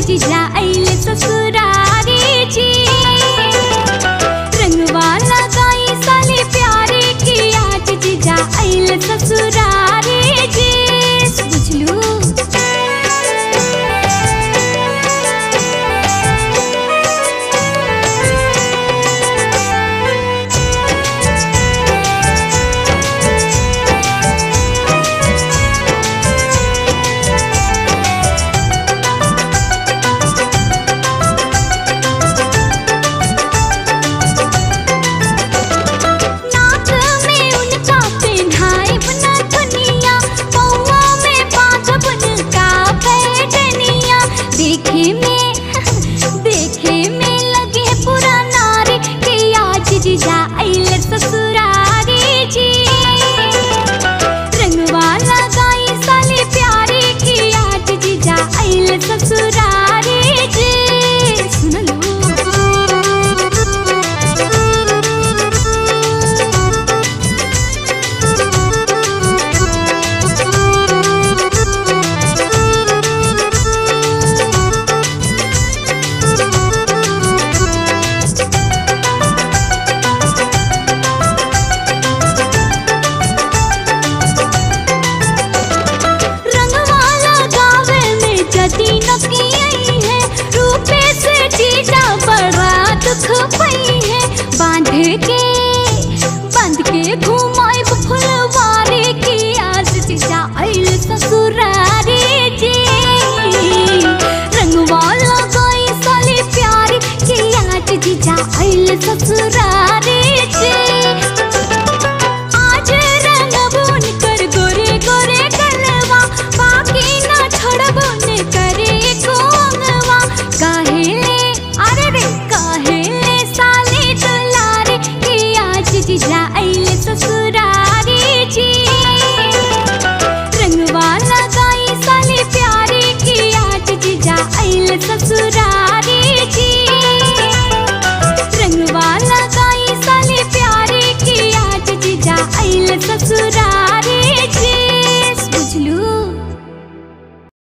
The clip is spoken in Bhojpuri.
जीजा आइले ससुरारी जी रंगवा लगाई साले प्यारे की आज जीजा आइले ससुरारी जी बुझलू नाक में उनका पेन्हाए बना दुनिया पौआ में बांधब उनका पैजनिया देखे में देखे में लगे पूरा नारी के आज जीजा आइले ससुरारी जी रंगवा लगाई साले प्यारे की आज जीजा आइले ससुरारी जी सुन लो रंगवाला गावे में जदी नकी आई है रूपे से जीजा बड़ा दुख पई है बांध के बांध के घुमाए फुलवारी की आज जीजा आइल ससुरारी जी रंगवाला गाई साले प्यारी की आज जीजा आइल ससुरारी जी आज रंगबुन कर गोरे गोरे गलवा बाकी ना छोड़बुन करे कोंगवा काहेले अरे रे काहेले साले दुलारे के आज जीजा आइले ससुरारी जी रंगवा लगाई साले प्यारे की आज जीजा आइले ससुरारी